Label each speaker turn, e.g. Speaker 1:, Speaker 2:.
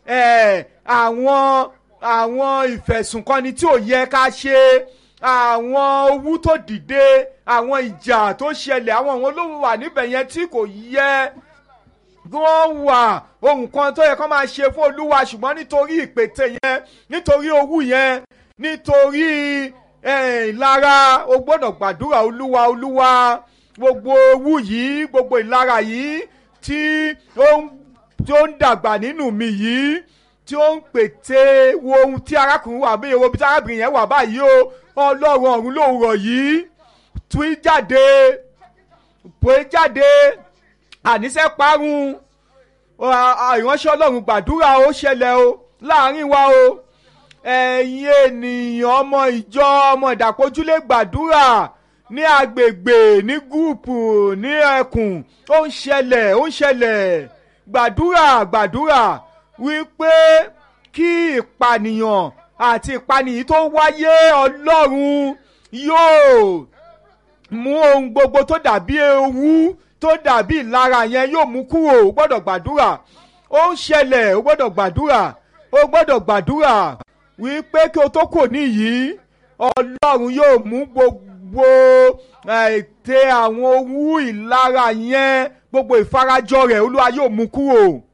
Speaker 1: eh, àwọn àwọn ìfẹ̀sùnkanni tí ò yẹ ká ṣe àwọn owú tó dìde àwọn ìjà tó ṣẹlẹ̀ àwọn àwọn olówó wà níbẹ̀ yẹn tí kò yẹ kí wọ́n wà ohun kan tó yẹ kó máa ṣe fún olúwa ṣùgbọ́n nítorí ìpètè yẹn nítorí owú yẹn nítorí ìlara o gbọ́dọ̀ gbàdúrà olúwa olúwa gbogbo owú yìí gbogbo ìlara yìí tí ó ń tí ó ń dàgbà nínú mi yìí tí ó ń pète wo ohun tí arákùnrin wà bíi ewo bí tí arábìnrin yẹn wà báyìí o ọlọ́run ọ̀run lòwúrọ̀ yìí tú jáde pé jáde àníṣe parun ìránṣẹ́ ọlọ́run gbàdúrà ó ṣẹlẹ̀ o láàrin wa o ẹ̀yin ènìyàn ọmọ ìjọ ọmọ ìdàpọ̀jùlé gbàdúrà ní agbègbè ní gúùpù ní ẹkùn ó ń ṣẹlẹ̀ ó ń ṣẹlẹ̀ gbàdúrà gbàdúrà wípé kí ìpànìyàn àti ìpànìyàn tó wáyé ọlọ́run yóò mú ohun gbogbo tó dàbí ewu tó dàbí ìlara yẹn yóò mú kúrò ó gbọ́dọ̀ gbàdúrà ó ń ṣẹlẹ̀ ó gbọ́dọ̀ gbàdúrà ó gbọ́dọ̀ gbàdúrà wípé kí o tó kò níyìí ọlọ́run yóò mú gbogbo ète àwọn owú ìlara yẹn gbogbo ìfarajọ rẹ̀ olúwa yóò mú kúrò